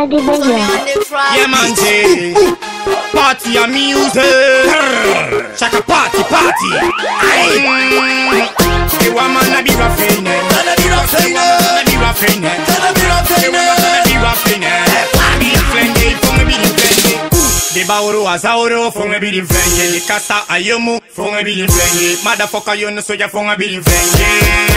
Adi Baya. Yeah, man, say, party and music. Shaka party, party. Aye. The woman a be rapping, eh. Tana be rapping, eh. The woman a be rapping, eh. Tana be The woman a rapping, be rapping, eh. Party and flenge, funge be the flenge. The bauro azauro, funge be the flenge. The kasa ayomu, funge be the flenge. Motherfucker, you know so ya funge be the flenge.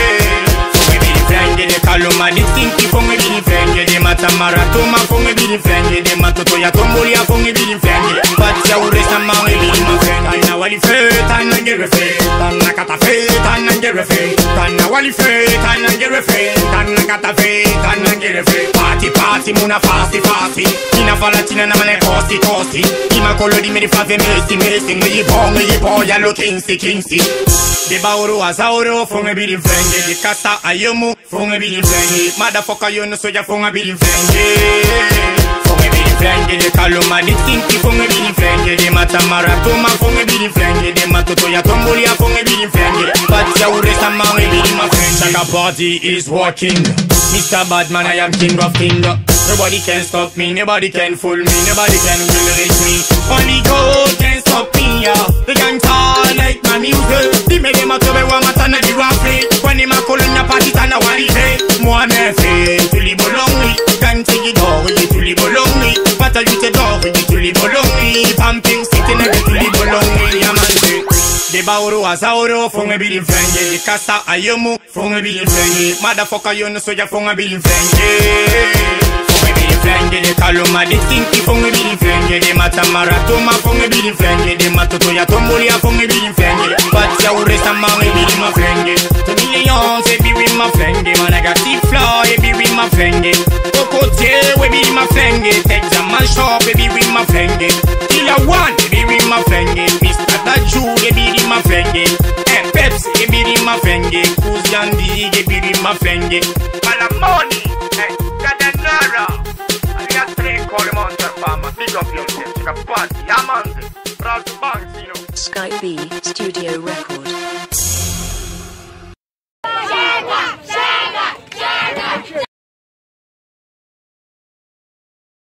Funge be the flenge. The kaluma, the stinky, funge be the flenge. The matamara, toma, funge be the flenge. The matoto ya tombolia, funge be the flenge. But ya uresa, mangi be the flenge. Tana wali fe, tana ngere fe. Tana kata fe, tana ngere fe. Tana wali fe, tana ngere fe. Tana kata fe, tana ngere fe. Party, party, muna fasti, fasti. Ina falatina na mane kosti, kosti. Ima kolo di me di fave mesi, mesi. Ngi po, ngi po, ya lo kingsi, kingsi. De bauro azauro, funge be the flenge. De kasa ayomu, funge be the flenge. Motherfucker, you know so ya funge be the flenge. Funge be the flenge. De kaluma, di stinky, funge be the flenge. De matamara, toma, funge be the flenge. De matoto ya tombolia, funge be the flenge. But ya uresa, mangi be the my friend. Shaka party is working. Mr. Badman, I am king of king. Nobody can stop me, nobody can fool me, nobody can will reach me. Only God can stop me, yeah. The gang tall like my music. The me dem a tobe wa matana di rafe. When him a calling a party tana wali fe. Moi me fe, tu li bolongi. Gang tigi dori, tu li bolongi. Pata yute dori, tu li bolongi. Pumping city na tu li bolongi, yeah man say. De bauro azauro, funge bili flenge De kasa ayomu, funge bili flenge Motherfucker you know so ya funge bili flenge Funge bili flenge De kaluma de stinky funge bili flenge De matamara toma funge bili flenge De matoto ya tombolia funge bili flenge But ya uresa mange bili ma flenge To millions e be with my flenge Man I got deep floor e be with my flenge Cocotier we be my flenge Texas man shop e be with my flenge Killer one e be with my flenge Mr. Daju e be with my flenge Eh Pepsi e be with my flenge Kuzandi e be with my flenge Malamoni, eh, Cadenara. Alias tre call monster fama. Big up yourself, you can party, yeah man. Proud to bounce, you know. Skype B Studio Records.